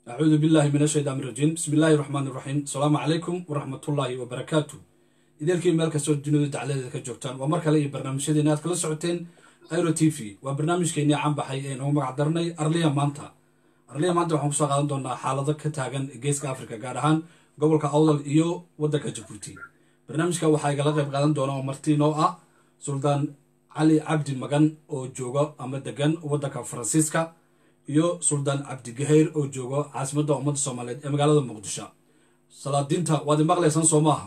acuudu billahi min ashaytaan irajiim bismi illaahi raxmaan iraxiim asalaamu calaykum waraxmatullaahi wabarakaatu ideelkii meel kastoo dunida dacladeeda ka joogtaan waa mar kale iyo barnaamijyadeena aad kala socoteen airo t v waa barnaamijkeennii canbaxay ee nagu magac darnay arliya maanta arliya maanta waxaan kusoo qaadan doonaa xaalado ka taagan geeska africa gaar ahaan gobolka awdal iyo waddanka jabuuti barnaamijka waxaa igala qayb qaadan doona oo martiinoo ah suldaan cali cabdi magan oo jooga ama degan waddanka faransiiska iyo suldaan cabdigaheyr oo jooga caasimadda ummadda soomaaliyeed ee magaalada muqdisho salaadiinta waad imaqlaysaan soo maaha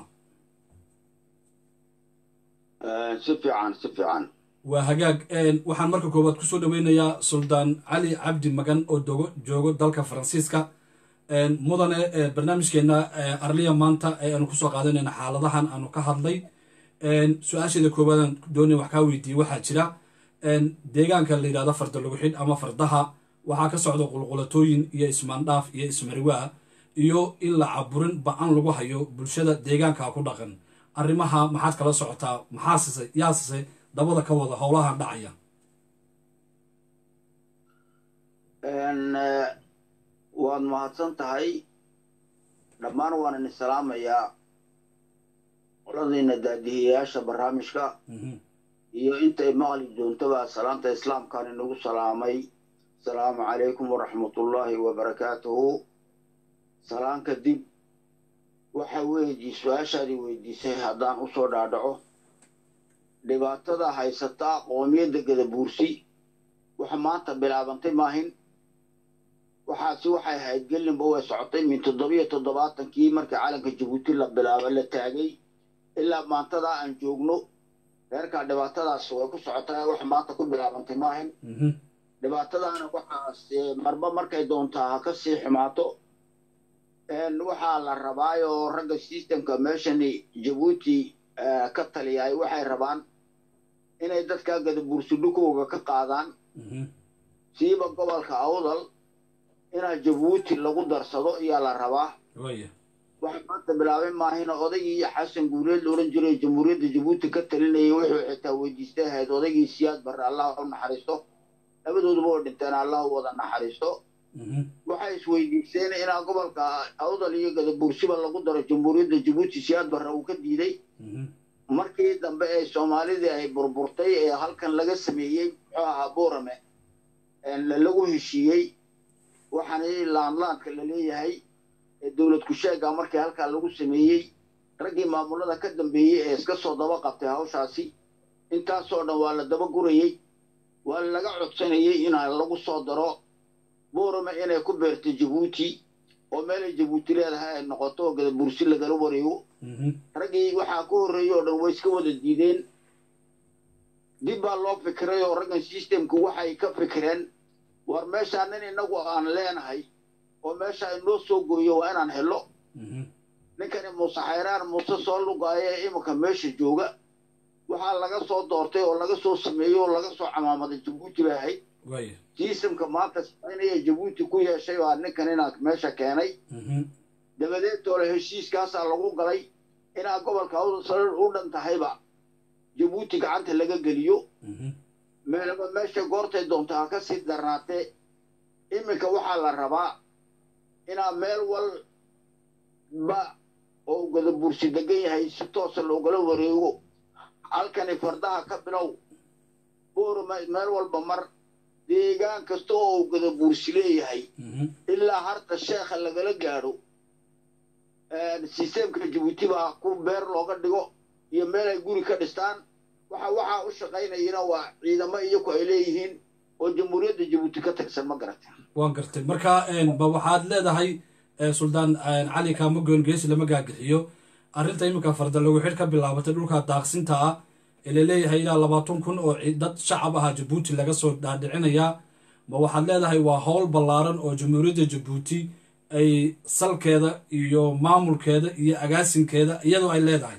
si fiican si fiican waa hagaag waxaan marka koowaad kusoo dhaweynayaa suldaan cali cabdi magan oo dogo joogo dalka faransiiska mudane barnaamijkeena arliya maanta ee aanu kusoo qaadanayna xaaladahan aanu ka hadlay su-aasheeda koowaadaan doonay wax kaa weydiiyey waxaa jira deegaanka la yidhahdo farda lagu xidh ama fardaha waxaa ka socda qulqulatooyin iyo ismaandhaaf iyo ismariwaa iyo in la caburin ba-an lagu hayo bulshada deegaanka ku dhaqan arrimaha maxaad kala socotaa maxaasise yaasise dabada ka wada howlahan dhacaya waad mahadsan tahay dhammaan waan idin salaamayaa qoladiina daadihiyayaasha barnaamijka iyo intay maqli doontaba salaanta islaamkaan inagu salaamay asalaamu calaykum waraxmatullaahi wabarakaatuhu salaan kadib waxa weydii su-aashaadii weydiisay haddaan usoo dhaadhaco dhibaatada haysataa qoomiyadda gadabuursi waxa maanta bilaabantay maahin waxaasi waxay ahayd gelinba way socotay min toddobiyo toddobaatankii markii calanka jabuuti la bilaaba la taagay ilaa maantadaa aan joogno reerkaa dhibaatadaas way ku socotaa wax maanta ku bilaabantay maahin dhibaatadaana waxaas marba markay doontaa ha ka sii xumaato waxaa la rabaayoo ragga sistemka meeshani jabuuti ka taliyaay waxay rabaan inay dadkaa gadabuursi dhukowga ka qaadaan siiba gobolka awdal inaa jabuuti lagu darsado ayaa la rabaa waxa maanta bilaabay maahina odaygii iyo xasan guuleed la odhan jiray jamhuuriyadda jabuuti ka talinayay wuxuu xitaa weydiistay ahayd odaygii siyaad barre allah u naxariisto labadooduba oo dhinteen allah u wada naxariisto waxay isweydiisteen inaa gobolka awdal iyo gadabuursiba lagu daro jamhuuriyadda jabuuti siyaad barre uu ka diiday markii dambe ee soomaalidii ay burburtay ee halkan laga sameeyey muxuu ahaa boorame lagu heshiiyey waxaana laanlaanka la leeyahay dowlad kusheega markii halkaa lagu sameeyey raggii maamulada ka dambeeyey ee iska soo daba qabtay hawshaasi intaasoo dhan waa la daba gurayey waa laga codsanayey inaa lagu soo daro boorame inay ku beerto jabuuti oo meelay jabuuti leedahay ay noqoto oo gadabuursi lagala wareego raggii waxaa ka horreeyey oo dhan way iska wada diideen dib baa loo fikiray oo raggan sistemku waxay ka fikireen war meeshaa nin innagu aan leenahay oo meesha inoo soo gooyo waa inaan helo ninkani muuse xayraan muuse soo lugaayo ee iminka meesha jooga waxaa laga soo doortay oo laga soo sameeyey oo laga soo camaamaday jabuuti bay ahayd sistemka maanta samaynaya jabuuti ku yeeshay baa ninkan inaa meesha keenay dabadeed toole heshiiskaasaa lagu galay inaa gobolka awdal u dhan tahayba jabuuti gacanta laga geliyo meelaba meesha goortay doonto ha ka sii darnaatee iminka waxaa la rabaa inaa meel walba oo gadabuursi degan yahay si toosa loogala wareego halkani fardaha ka bilow boorama meel walba mar deegaan kasta oo gadabuursi leeyahay ilaa harta sheekha lagala gaadho sisteemka jabuuti baa ku beer looga dhigo iyo meel ay guri ka dhistaan waxa waxaa u shaqaynayana waa ciidamo iyaku ay leeyihiin oo jamhuuriyadda jabuuti ka tirsan ma garata waan gartay marka ba waxaad leedahay suldaan cali kaamagoon geesi lama gaagixiyo arrinta iminka farda lagu xidh ka bilaabatay dhulka daaqsinta ah ee laleeyahay ilaa labaatan kun oo dad shacab aha jabuuti laga soo dhaadhicinayaa ma waxaad leedahay waa howl ballaaran oo jamhuuriyadda jabuuti ay salkeeda iyo maamulkeeda iyo agaasinkeeda iyadoo ay leedahay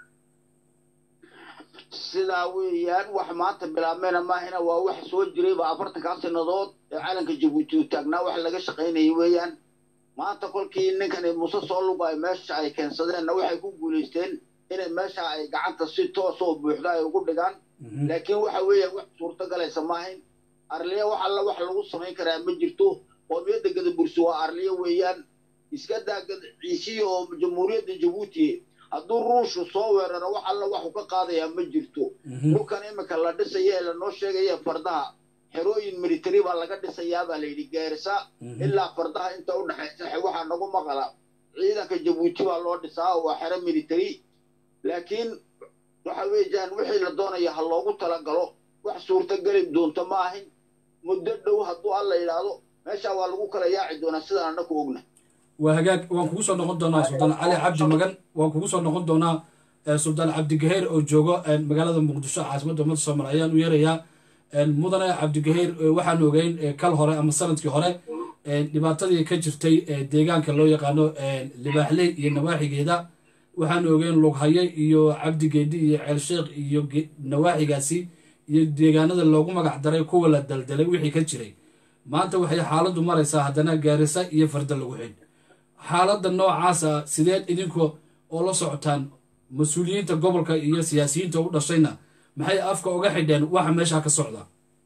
sidaa weeyaan wax maanta bilaabmayna maahina waa wax soo jirayba afartankaa sannadood ee calanka jabuuti u taagnaa wax laga shaqaynayay weeyaan maanta kolkii ninkani muse soo lugaay meesha ay keensadeenna waxay ku guulaysteen inay meesha ay gacanta si toos oo buuxda ay ugu dhigaan laakiin waxa weeyaan wax suurto galaysa maahayn arliya wax alla wax lagu samayn karaa ma jirto qoomiyadda gadabursi waa arliyo weeyaan iska daa ciisiya oo jamhuuriyadda jabuuti hadduu ruushku soo weeraro wax alla waxu ka qaadayaa ma jirto dhulkan iminka la dhisaya ee lanoo sheegaya fardaha xerooyin military baa laga dhisayaa baa layidhi gaarisa ilaa fardaha inta u dhexaysa waxaa nagu maqala ciidanka jabuuti baa loo dhisaa oo waa xero military laakiin waxa weeyaan wixii la doonaya ha loogu talagalo wax suurtageli doonto ma ahin muddo dhow hadduu alla yidhaahdo meeshaa waa lagu kala yaaci doonaa sidaan annaku ogna waa hagaag waan kugu soo noqon doonaa suldaan cali cabdi magan waan kugu soo noqon doonaa suldaan cabdigaheer oo joogo magaalada muqdisho caasimadda ummadda soomaaliya ayaan u yeerayaa mudane cabdigaheer waxaan ogeyn kal hore ama sanadkii hore dhibaatadii ka jirtay deegaanka loo yaqaano libaaxley iyo nawaaxigeeda waxaan ogeyn lughaye iyo cabdigeedi iyo ceelsheekh iyo nawaaxigaasi iyo deegaanada loogu magac daray kuwa la daldalay wixii ka jiray maanta waxay xaaladdu maraysaa haddana gaarisa iyo farda lagu xidh xaaladda noocaasa sideed idinku oo la socotaan mas-uuliyiinta gobolka iyo siyaasiyiinta u dhashayna maxay afka uga xidheen waxa meesha ka socda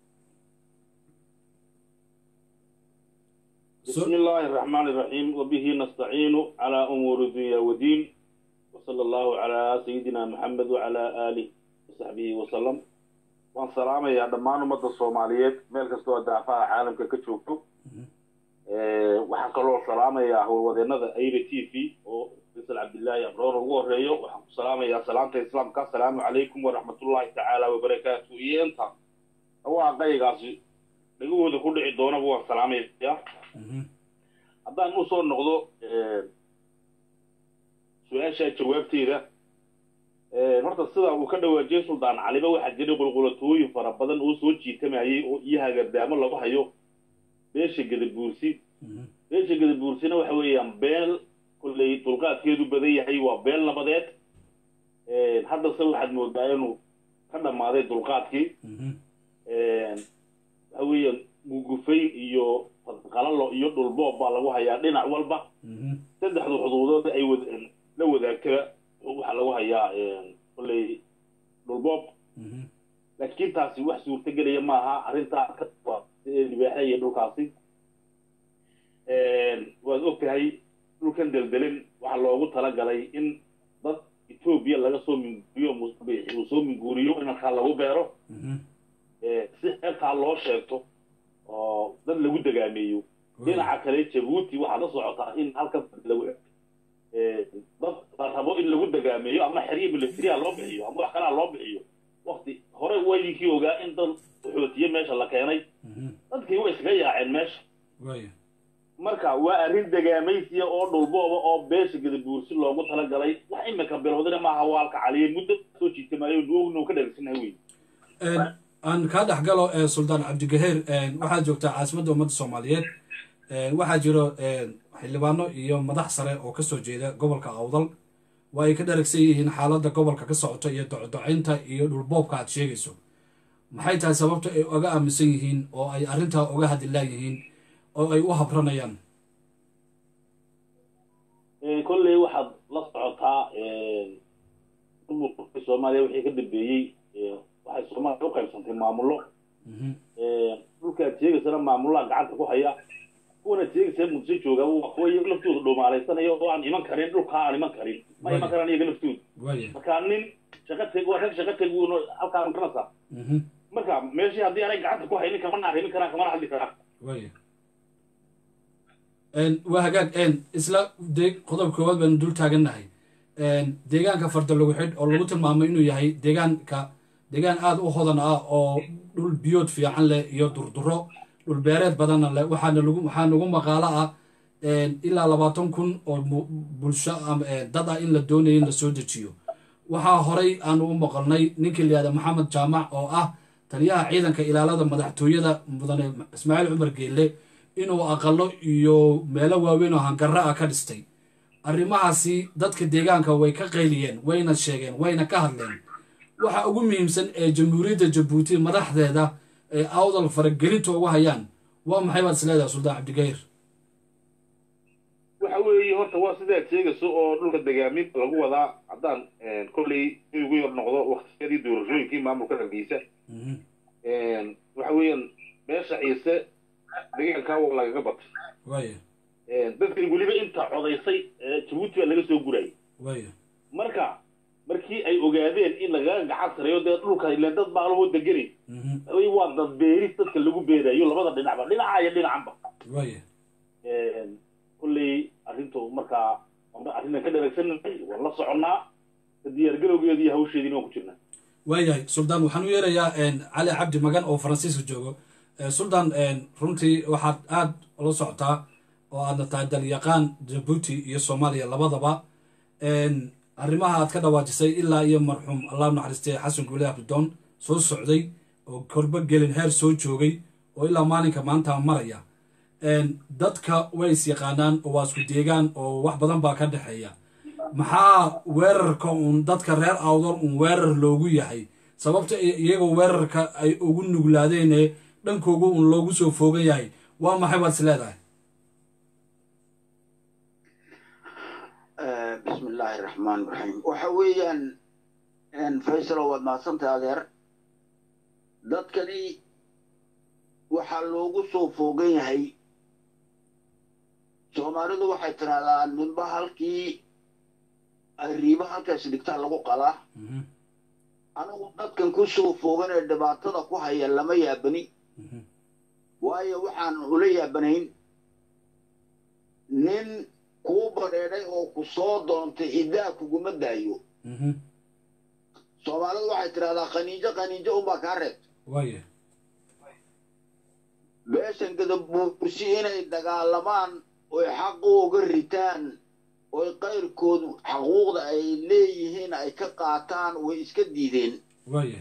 بسم الله الرحمن الرحيم وبه نستعين على أمور الدنيا والدين وصلى الله على سيدنا محمد وعلى آله وصحبه وسلم waan salaamayaa dhammaan ummadda soomaaliyeed meel kastoo daafaha caalamka ka joogto waxaan kaloo salaamayaa howlwadeenada aira t v oo faysal cabdillaahi abroor ugu horeeyo waxaan ku salaamayaa salaamta islaamka asalaamu calaykum waraxmatullaahi tacaala wabarakaatu iyo inta dhawaaqaygaasi dhagahooda ku dhici doonaba waan salaamayaa haddaan usoo noqdo su-aasha jawaabteeda horta sida uu ka dhawaajiyey suldaan caliba waxaa jiray qulqulatooyin fara badan oo soo jiitamayay oo iyo hagardaamo lagu hayo beesha gadabuursi beesha gadabuursina waxa weeyaan beel kolley dulqaadkeedu badan yahay waa beel nabadeed haddase waxaad moodaa inuu ka dhammaaday dulqaadkii waxa weeyaan gugufayn iyo qalalo iyo dhulboob baa lagu hayaa dhinac walba saddexdu xuduudood ay la wadaagtaba waxaa lagu hayaa kolley dhulboob laakiin taasi wax suurtagelaya maaha arrintaa libaaxa iyo dhulkaasi waad og tahay dhulkan deldelin waxaa loogu talagalay in dad etoobiya laga soo minguuriyo uu soo minguuriyo in halkaa lagu beero si xeebtaa loo sheegto oo dad lagu degaameeyo dhinaca kale jabuuti waxaad la socotaa in halkan lagu dad la rabo in lagu degaameeyo ama xeryo militariya loo bixiyo ama wax kalaa loo bixiyo wakti hore waydinkii ogaa in dad xootiye meesha la keenay dadkii way iskaga yaaceen meesha marka waa arrin degaamaysiya oo dhulbooba oo beesha gadabuursi loogu talagalay wax imika bilowdana maaha waalka caliye muddo soo jiitamayo nuugnu ka dheegsanahay wey aan kaa dhex galo suldaan cabdigaheer waxaad joogtaa caasimadda ummadda soomaaliyeed waxaa jiro xildhibaano iyo madax sare oo kasoo jeeda gobolka awdal waa ay ka dharagsan yihiin xaaladda gobolka ka socota iyo docdocaynta iyo dhulboobka aad sheegayso maxay tahay sababta ay oga aaminsan yihiin oo ay arrintaa oga hadillaan yihiin oo ay u habranayaan kolley waxaad la socotaa soomaaliya wixii ka dambeeyey waxay soomaaliya u qaybsantay maamullo dhulkaad sheegaysana maamullaha gacanta ku haya kuwana sheegaysa muqdisho jooga waa kuwa iyaga laftooda dhumaalaysanaya oo aan iman karin dhulkaa aan iman karin ma iman karaan iyaga laftooda marka nin shaqa teg waa rag shaqa teg wuun halkaa garanaysaa marka meeshii haddii aanay gacanta ku haynin kamana arrimin karaan kamana hadli karaan waa hagaag isla de qodob koowaad baanu dul taagannahay deegaanka farda lagu xidh oo lagu tilmaamay inuu yahay deegaanka deegaan aada u hodan ah oo dhul biyood fiican leh iyo durduro dhul beereed badanna leh waxaana lagu waxaa nagu maqaalo ah ilaa labaatan kun oo bulsho dad ah in la doonaya in la soo dejiyo waxaa horay aanu u maqalnay ninkii layihahda maxamed jaamac oo ah taliyaha ciidanka ilaalada madaxtooyada mudane ismaaciil cumar geelle inuu aqalo iyo meelo waaweyn oo hangarra ah ka dhistay arrimahaasi dadka deegaanka way ka qayliyeen wayna sheegeen wayna ka hadleen waxa ugu muhiimsan ee jamhuuriyadda jabuuti madaxdeeda ee awdal faragelinta ugu hayaan waa maxay baad isleedahay suldaan cabdigayr waxa weeye horta waa sidaad sheegayso oo dhulka degaamin lagu wadaa haddaan kolley in ugu yar noqdo waktiyadii doorashooyinkii maamulka hargeysa waxa weeyaan beesha ciise deegaankaa waa lagaga batay waaya dadkan weliba inta codaysay jabuuti baa laga soo gurayay waaya marka markii ay ogaadeen in lagaga gacan sareeyo dee dhulka ileen dad baa lahoo deganay ay waa dad beeris dadka lagu beerayo labada dhinacba dhinaca iyo dhinacanba waaya kolley arrintu markaa arrintan ka dharagsannahay waan la soconnaa diyaargalowgeeda iyo hawsheediina waan ku jirnaa waayahay suldaan waxaan u yeerayaa cali cabdi magan oo faransiiska joogo suldaan runtii waxaad aada ula socotaa oo aadna tahay dalyaqaan jabuuti iyo soomaaliya labadaba arrimaha aad ka dhawaajisay ilaa iyo marxuum allah naxariistay xasan guule abdidoon soo socday oo korbo gelin heer soo joogay oo ilaa maalinka maanta maraya dadka way is yaqaanaan oo waa isku deegaan oo wax badan baa ka dhexeeya maxaa weerarka uun dadka reer awdor uun weerar loogu yahay sababta iyagoo weerarka ay ugu nuglaadeen dhankooga uun loogu soo foogan yahay waa maxay baad is leedahay bismi illaahi raxmaan raxiim waxa weeyaan faysalo waad mahadsantahay adeer dadkani waxaa loogu soo foogan yahay soomaalidu waxay tidhahdaa ninba halkii ay riibo halkaas dhigtaa lagu qalaa anigu dadkan ku soo foogan ee dhibaatada ku haya lama yaabani waayo waxaan ula yaabanayn nin kuu badheedhay oo ku soo doontay iddaa kuguma daayo soomaalidu waxay tidhahdaa qaniijo qaniijo unbaa kaa reebta waaya beeshan gadabuursi inay dagaalamaan oy xaqooga ritaan oy qayrkood xaquuqda ay leeyihiin ay ka qaataan way iska diideen waaya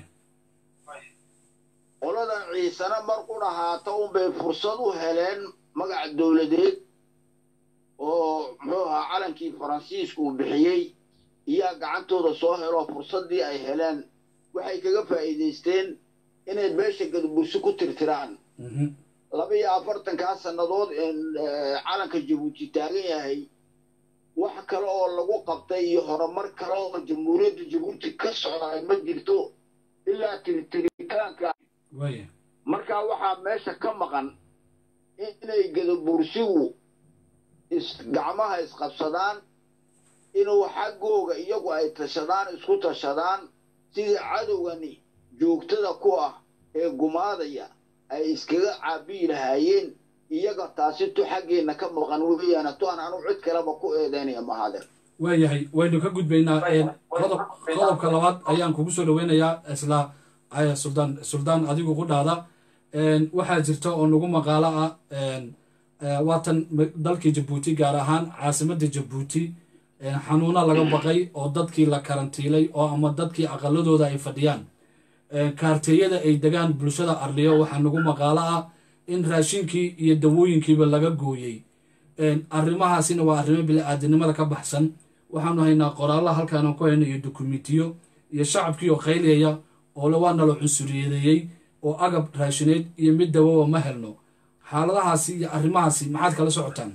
qoladan ciisana mar u dhahaata unbay fursad u heleen magac dowladeed oo muxuu ahaa calankii faransiisku uu bixiyey iyaa gacantooda soo heloo fursaddii ay heleen waxay kaga faa'iidaysteen inay beesha gadabursi ku tirtiraan laba iyo afartankaa sannadood calanka jabuuti taagan yahay wax kale oo lagu qabtay iyo horumar kale oo jamhuuriyadda jabuuti ka socdaa ma jirto ilaa tirtiritaanka waaya markaa waxaa meesha ka maqan inay gadabursigu is gacmaha isqabsadaan inuu xaggooga iyagu ay tashadaan isku tashadaan sidii cadowgani joogtada ku ah ee gumaadaya ay iskaga caabiyi lahaayeen iyaga taasi tu xaggeenna ka maqan weeyaana tu aan anu cid kaleba ku eedaynaya mahade waayahay waynu ka gudbaynaa qodob qodobka labaad ayaan kugu soo dhaweynayaa isla suldaan suldaan adigu ku dhaada waxaa jirta oo nagu maqaalo ah waatan dalkii jabuuti gaar ahaan caasimadda jabuuti xanuuna laga baqay oo dadkii la karantiilay oo ama dadkii aqaladooda ay fadhiyaan kaarteeyada ay degaan bulshada arliyo waxaa nagu maqaalo ah in raashinkii iyo dawooyinkiiba laga gooyey arrimahaasina waa arrimo bili-aadinimada ka baxsan waxaanu haynaa qoraallo halkaanu ku hayno iyo dukumentiyo iyo shacabkii oo qayliyaya oo le waa nala cunsuriyadeeyey oo agab raashineed iyo mid dawoba ma helno xaaladahaasi iyo arrimahaasi maxaad kala socotaan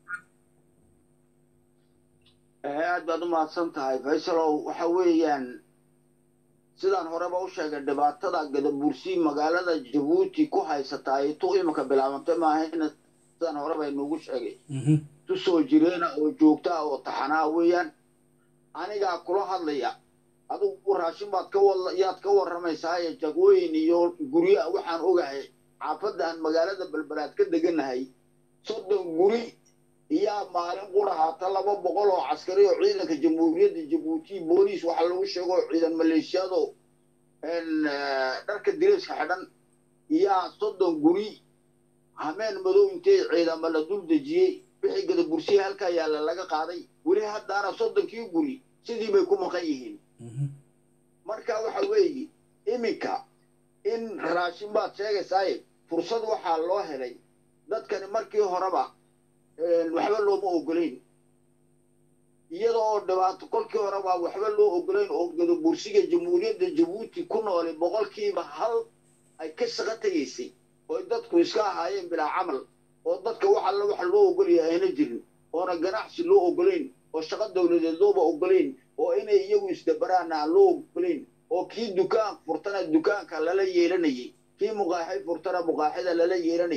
aad baad u mahadsan tahay faysalow waxa weeyaan sidaan horeba u sheegay dhibaatada gadabursi magaalada jabuuti ku haysataay tu iminka bilaabantay maahayna sidaan horeba inugu sheegay tu soo jireena oo joogtaa oo taxanaa weeyaan anigaa kula hadlaya adigu raashin baad ka yaad ka warramaysaaye jagooyin iyo gurya waxaan ogahay xaafadaan magaalada balbalaad ka deganahay soddon guri iyaa maalin qurahaata laba boqol oo caskari oo ciidanka jamhuuriyadda jabuuti booliis waxaa lagu sheego ciidan maleeshiyado dharka direyska xidhan iyaa soddon guri hameen madow intay ciidama la dul dejiyey wixii gadabursiya halkaa yaalla laga qaaday weli haddaana soddonkii guri sidii bay ku maqan yihiin marka waxa weeye iminka in raashin baad sheegaysaaye fursad waxaa loo helay dadkani markii horeba waxba looma ogolayn iyada oo dhibaato kolkii horeba waxba loo ogolayn oo gadabursiga jamhuuriyadda jabuuti ku noolay boqolkiiba hal ay ka shaqo tegaysay ooy dadku iska ahaayeen bilaa camal oo dadka wax alla waxa loo ogolaya ayna jirin oona ganacsi loo ogolayn oo shaqo dowladeed looba ogolayn oo inay iyagu isdabaraana aan loo ogolayn oo kii dukaan furtana dukaanka lala yeelanayay kii muqaaxi furtana muqaaxida lala yeelanayay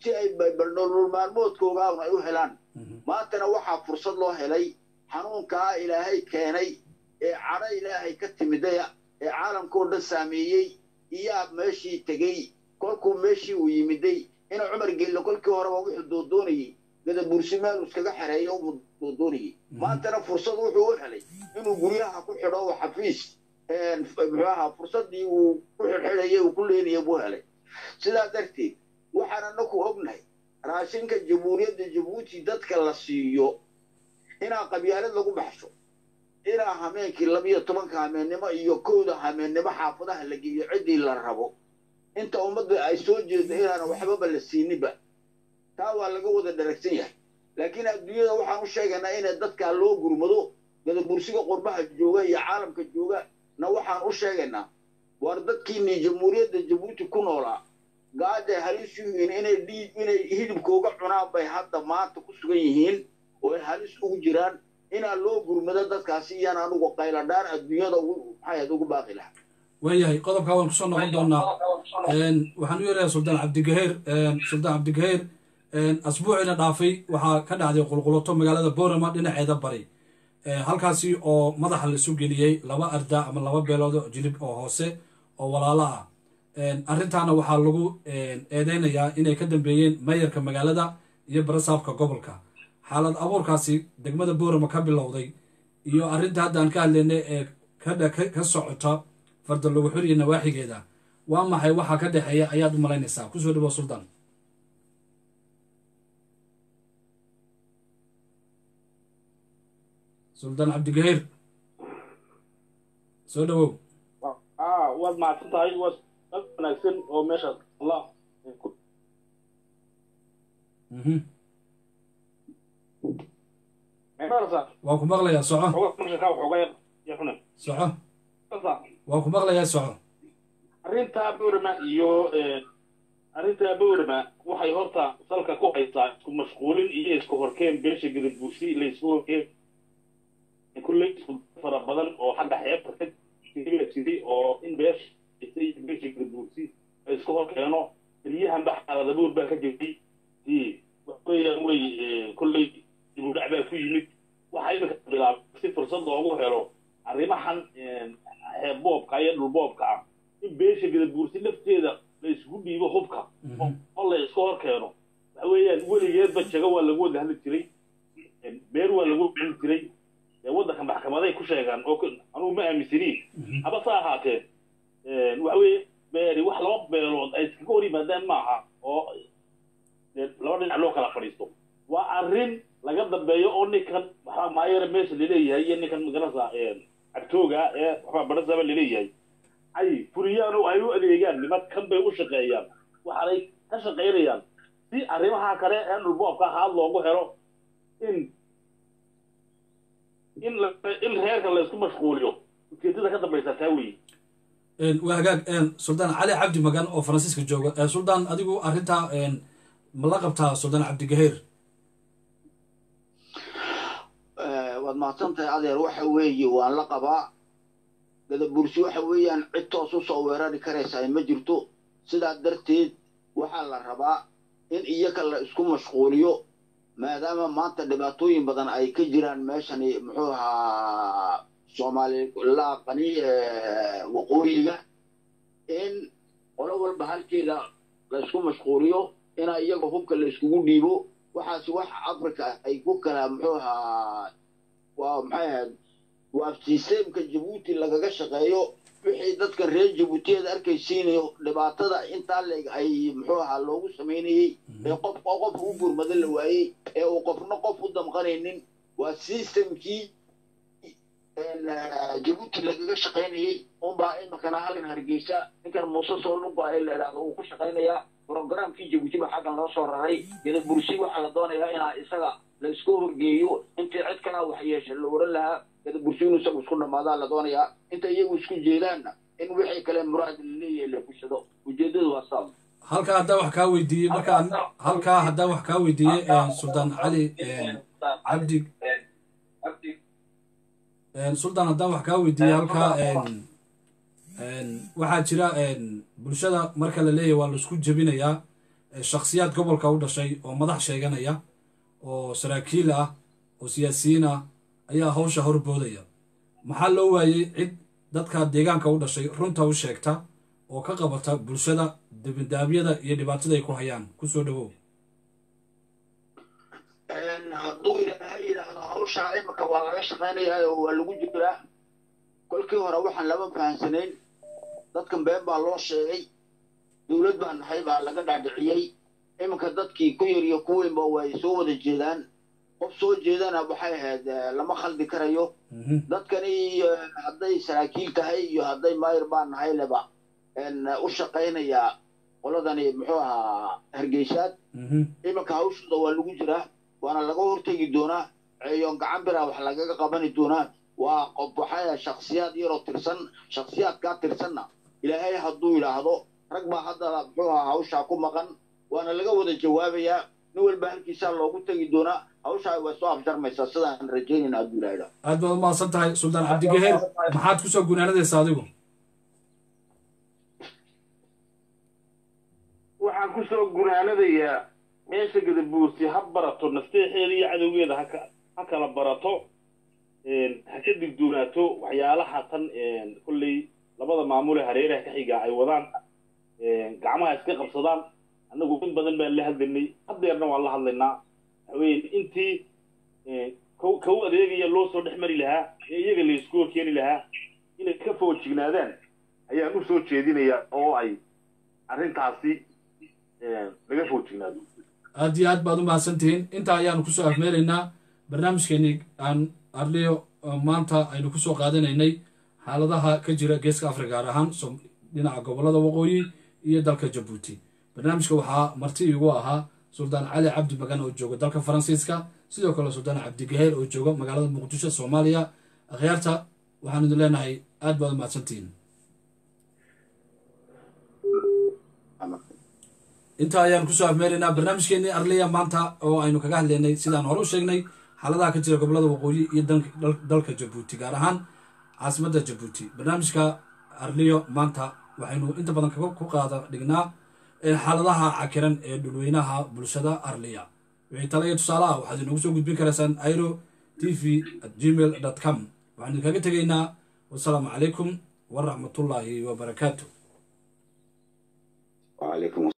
si ay nolol maalmoodkoogaan ay u helaan maantana waxaa fursad loo helay xanuunkaa ilaahay keenay ee cadho ilaahay ka timidaya ee caalamkao dhan saameeyey iyaa meeshii tegey kolkuu meeshii uu yimiday ina cumar gello kolkii horeba wuxuu doodoonayey gadabursi meel iskaga xereeyo uu doodoonayey maantana fursad wuxuu u helay inuu guryaha ku xidho oo xafiis muxuu ahaa fursaddii uu ku xidhxidhayay uu ku leenayay buu helay sidaa darteed waxaan anaku ognahay raashinka jamhuuriyadda jabuuti dadka la siiyo inaa qabyaalad lagu baxsho inaa hameenkii labiyo tobanka hameennimo iyo kowda hameennimo xaafadaha la geeyo ciddii la rabo inta ummadda ay soo jeedo inaana waxbaba la siininba taa waa laga wada dharagsan yahay laakiin adduunyada waxaan u sheegaynaa inay dadkaa loo gurmado gadabursiga qurbaha jooga iyo caalamka jooga na waxaan u sheegaynaa waar dadkiinii jamhuuriyadda jabuuti ku noolaa gaaday halis u yihiin inay dhiig inay hidibkooga cunaan bay hadda maanta ku sugan yihiin oo ay halis ugu jiraan inaa loo gurmado dadkaasi iyaan anugu qayladhaan adduunyada maxayd ugu baaqi lahaa waayahay qodobkaa waan kusoo noqon doonaa waxaan u yeerayaa suldaan cabdigaheer suldaan cabdigaheer asbuuciina dhaafay waxaa ka dhacday qulqulato magaalada boorama dhinaceeda bari halkaasi oo madaxa la isu geliyey laba arda ama laba beelood oo jilib oo hoose oo walaalo ah arrintaana waxaa lagu eedeynayaa inay ka dambeeyeen mayarka magaalada iyo barasaabka gobolka xaalad abuurkaasi degmada boorama ka bilowday iyo arrinta haddaan ka hadlaynay ee ka socota farda lagu xuriya nawaaxigeeda waa maxay waxaa ka dhexeeya ayaad u malaynaysaa kusoo dhawo suldaan suldaan cabdigahiir soo dhawow waad mahadsan tahay waa wanaagsan oo meeshaas allah waa ku maqlayaa soco soco waa ku maqlayaa soco arrintaa boorama iyo arrintaa boorama waxay horta salka ku haysaa isku mashquulin iyo isku horkeen beesha gadabuusi laysku horkeen kulley isku fara badan oo xagga xeebta ka jiray oo in beesha iyo beesha gadabuusi ay isku horkeeno beryahan ba xaaladabuur baa ka jiray waxweeyaan wey kulley dibudhac baa ku yimid waxaa imika bilaabay si fursad loogu helo arrimahan xeebboobka iyo dhulboobka ah in beesha gadabuursi lafteeda la isugu dhiibo hubka oo la isku hor keeno waxa weeyaan weligeedba jago waa lagu wada hadli jiray beer waa lagu cuni jiray waddanka maxkamaday ku sheegaan oo anugu ma aaminsaniin haba sa ahaatee waxa weeye beeri wax laba beelood ay iskaga hor yimaadaan maaha oo laba dhinac loo kala fadhiisto waa arrin laga dambeeyo oo ninkan waxaa maayara meesha laleeyahay iyo ninkan magarasa cabtooga ee waxbaa badhasaba laleeyahay ay furiyaan oo ay u adeegaan nimad kan bay u shaqeeyaan waxaanay ka shaqaynayaan si arrimaha kale ee dhulboobka haad loogu helo in in in reerka laysku mashquuliyo ujeedada ka dambaysa taa weeye waa hagaag suldaan cali cabdi magan oo faransiiska jooga suldaan adigu arrintaa ma la qabtaa suldaan cabdigaheer waad mahadsantahay adeer waxa weeye waan la qabaa gadabursi waxa weeyaan cid toos u soo weerari karaysaa ma jirto sidaa darteed waxaa la rabaa in iyaka la isku mashquuliyo maadaama maanta dhibaatooyin badan ay ka jiraan meeshani muxuu ahaa soomaalilaqani waqooyiga in qolo walba halkeeda la isku mashquuliyo inaa iyaga hubka la iskugu dhiibo waxaasi wax africa ay ku kala muxuu ahaa waa maxay ahayd waa sisteemka jabuuti lagaga shaqeeyo wixii dadkan reer jabuutiyeed arkaysiinayo dhibaatada intaa leeg ay muxuu ahaa loogu samaynayey ee qof qof u gurmado la waayey ee uu qofna qof u damqanaynin waa sistemkii jabuuti lagaga shaqaynayey unbaa imakana halkan hargeysa ninkan muuse soo luga ee la idhahdo uu ku shaqaynayaa programkii jabuuti baa xaggan loo soo raray gadabursi waxaa la doonayaa inaa isaga la isku horgeeyo intii cid kalaa wax yeesha la oran lahaa gadabursi inuu isagu isku dhammaadaa la doonayaa inta iyagu isku jeedaanna in wixii kale muraad laleeyahay la fushado ujeedadu waa saas halkaa haddaan wax kaa weydiiyey markaan halkaa haddaan wax kaa weydiiyey suldaan cali cabdi suldaan haddaan wax kaa weydiiyey halkaa waxaa jira bulshada marka la leeyahy waa laisku jebinayaa shakhsiyaad gobolka u dhashay oo madax sheeganaya oo saraakiil ah oo siyaasiyiin ah ayaa hawsha horboodaya maxaa loo waayey cid dadka deegaanka u dhashay runta u sheegta oo ka qabata bulshada dibindaabyada iyo dhibaatada ay ku hayaan kusoo dhawow hadduu ilaahay yidhaahdo hawshaa imika waa laga shaqaynayaa oo waa lagu jiraa kolkii hore waxaan lama fahansanayn dadkan been baa loo sheegay dowlad baa nahay baa laga dhaadhiciyey iminka dadkii ku yar iyo ku weynba way soo wada jeedaan qof soo jeedana waxay ahayd lama khaldi karayo dadkani hadday saraakiil tahay iyo hadday maayir baa nahay leba u shaqaynayaa qoladani muxuu ahaa hargeysaad iminka hawshooda waa lagu jiraa waana laga hortegi doonaa ceeyoon gacan biraa wax lagaga qabani doonaa waa qof waxaa shaksiyaad yaroo tirsan shaksiyaadkaa tirsanna ilaahay hadduu yidhaahdo rag baa hadda muxuu ahaa hawshaa ku maqan waana laga wada jawaabayaa nin walba halkiisaa loogu tegi doonaa hawshaa way soo afjarmaysaa sidaan rajaynayna hadduu ilaahay aad baad umahadsan tahay suldaan cabdigaheer maxaad kusoo gunaanadaysa adigu waxaan kusoo gunaanadayaa meesha gadabuursi ha barato nasteexeeda iyo cadowgeeda haka ha kala barato ha ka digdoonaato waxyaalaha tan kolley labada maamule hareeraha ka xigaa ay wadaan gacmaha iska qabsadaan annagu in badan baan la hadlaynay haddeerna waan la hadlaynaa waxaweye intii kau adeegaya loo soo dhex mari lahaa ee iyaga laysku horkeeni lahaa inay ka foojignaadaan ayaan u soo jeedinayaa oo ay arrintaasi laga foojignaado aad iyo aad baad u mahadsantihiin intaa ayaanu kusoo afmeelaynaa barnaamijkeenii aan arliyo maanta aynu kusoo qaadanaynay xaaladaha ka jira geeska afrika gaar ahaan dhinaca gobollada waqooyi iyo dalka jabuuti barnaamijka waxaa marti iigu ahaa suldaan cali cabdi bagan oo jooga dalka faransiiska sidoo kale suldaan cabdigaheer oo jooga magaalada muqdisho soomaaliya akhyaarta waxaan idin leenahay aad baad u mahadsantihiin intaa ayaan kusoo afmeelaynaa barnaamijkeenii arliya maanta oo aynu kaga hadlaynay sidaan hore u sheegnay xaaladaha ka jira gobollada waqooyi iyo dalka jabuuti gaar ahaan caasimadda jabuuti barnaamijka arliyo maanta waxaynu inta badan ku qaada dhignaa xaaladaha cakiran ee dhulweynaha bulshada arliya wixii tala iyo tusaale ah waxaad inoogu soo gudbin karaysaan airo t v at gmail dot com waxaan idinkaga tegaynaa wasalaamu calaykum waraxmatullaahi wabarakaatu